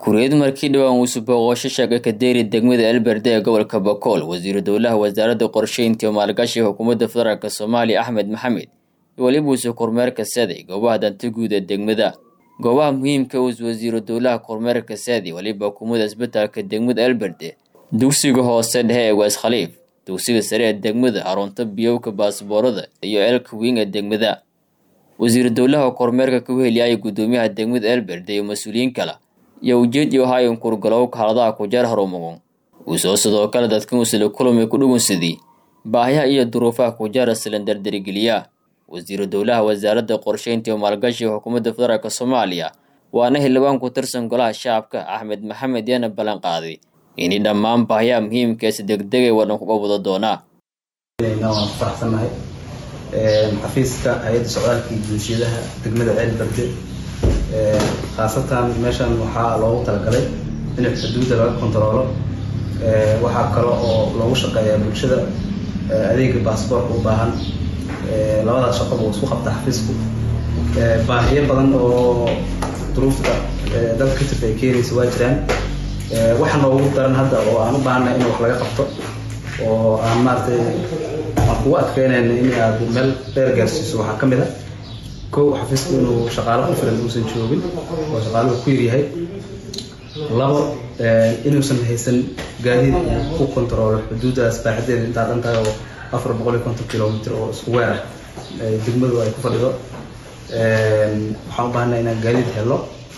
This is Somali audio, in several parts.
kuriyad markii dhowaan uusu booqosho sheegay kadeeri degmada elberde ee gobolka bakool wasiiru dowlaha wasaaradda qorsheynta iyo maalgashiga xukuumadda federaalk soomaaliya axmed maxamed weliba uuse kormeerka saday goobaha danta guud ee degmada goobaha muhiimka uus wasiiru dowlaha kormeerka saadi weliba xukuumadda isbitaalka degmada elberde dugsiga hoose dhexe ee wees khaliif dugsiga sare ee degmada harunta biyowka baasboorada iyo elka wiing ee degmada wasiiru dowlaha kormeerka ka weheliyaya guddoomiyaha degmada elberde iyo mas-uuliyiin kale iyo ujeed iyo hayan kurgalowka haladaha kujeer harumagon uusoo sidoo kale dadkan uusila kulumay ku dhugunsadii baahiyaha iyo duruufaha kujeera silandardarigeliya wasiiru dowlaha wasaaradda qorsheynta iyo maalgashiga xukuumadda federaalk soomaaliya waana xildhibaan ku tirsan golaha shacabka axmed maxamed yaana ballan qaaday inay dhammaan baahiyaha muhiimkaasi degdegay wadhan kuga wada doonaa waan ku faraxsannahay xafiiska hay-adda socdaalka iyo bulshiyadaha degmada ceel barde khaasatan meeshan waxaa loogu talagalay in xuduudda laga kontaroolo waxaa kale oo loogu shaqeeyaa bulshada adeega baasboorka u baahan labadaas shaqaba uu isku qabta xafiisku baahiyo badan oo duruufta dalka ka jirta ay keenaysa waa jiraan waxa noogu daran hadda oo aan u baahannahay in wax laga qabto oo aan maaragtay aan kugu adkeynayna in aad meel dheer gaarsiiso waxaa ka mid a kow xafiisku inuu shaqaalo ku filan uusan joogin oo shaqaaluhu ku yaryahay labo inuusan haysan gaadiid ku kontaroolo xuduuddaas baaxadeeda intaa dhan tahay oo afar boqol iyo konton kilomitr oo isku weer ah degmadu ay ku fadhido waxaan u baahanay inaan gaadiid helo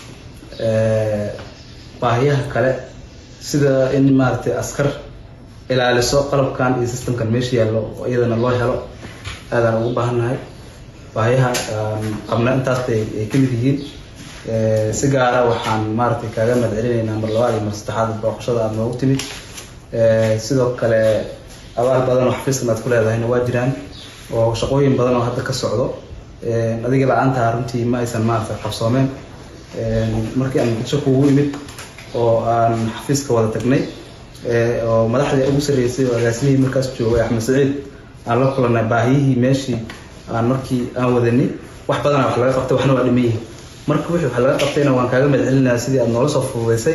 baahiyaha kale sida in maaragtay askar ilaaliso qalabkan iyo systemkan meesha yaallo oo iyadana loo helo aadaan ugu baahannahay baahiyaha qabna intaas bay ay ka mid yihiin si gaara waxaan maaragtay kaaga mahad celinaynaa mar labaad iyo mar saddexaad booqashada aada noogu timid sidoo kale abaal badan oo xafiiskan aad ku leedahayna waa jiraan oo shaqooyin badan oo hadda ka socdo adiga la-aantaa runtii ma aysan maaragtay qabsoomeen markii aan bulsho kugu imid oo aan xafiiska wada tagnay oo madaxdii ugu sarreysay oo agaasimihii markaas joogay axmed saciid aan la kulannay baahiyihii meeshii aan markii aan wadanay wax badana wax laga qabtay waxna waa dhiman yihin marka wixii wax laga qabtayna waan kaaga mahad celinayaa sidii aad noola soo fududeysay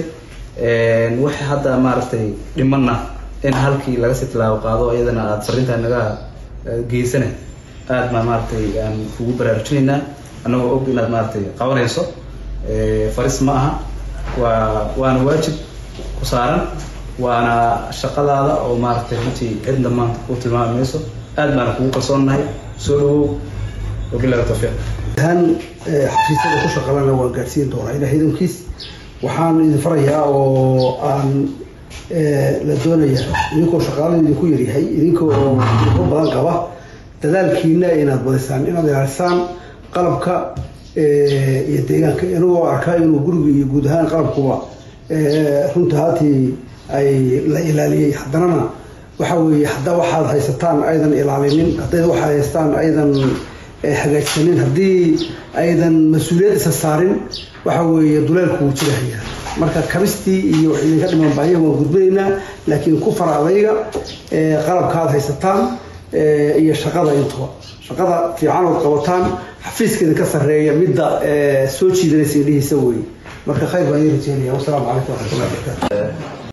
wixii hadda maaragtay dhimanna in halkii laga sii tilaabo qaado iyadana aada fariintaa naga geysana aad baa maaragtay aan kugu baraarujinaynaa annagoo og inaad maaragtay qabanayso faris ma aha waa waana waajib ku saaran waana shaqadaada oo maaragtay runtii cidna maanta kuu tilmaami mayso aad baana kugu kalsoonnahay soo dhawow wabilahi tawfiiq ahaan xafiisyada ku shaqalana waan gaadhsiin doonaa ilaah idankiis waxaan idin farayaa oo aan la doonaya idinkoo shaqaalada idinku yaryahay idinkoo dubo badan qaba dadaalkiina inaad badisaan inaad ilaalisaan qalabka iyo deegaanka inagoo arkaa inuu guriga iyo guud ahaan qalabkuba runta haatii ay la ilaaliyey haddanana waxa weeye hadda waxaad haysataan aydan ilaalinin hadday waxaad haystaan aydan hagaajsanin haddii aydan mas-uuliyad isa saarin waxa weeye duleelku wuu jirahaya marka kabistii iyo wax idinka dhiman baahiya waan gudbinaynaa laakiin ku fara adayga qalabkaad haysataan iyo shaqada intuba shaqada fiican ood qabataan xafiiska idinka sarreeya midda soo jiidanaysa indhihiisa wey marka khayr baan ii rajeynaya wasalaamu calaykum waraxmatullahi barakaatu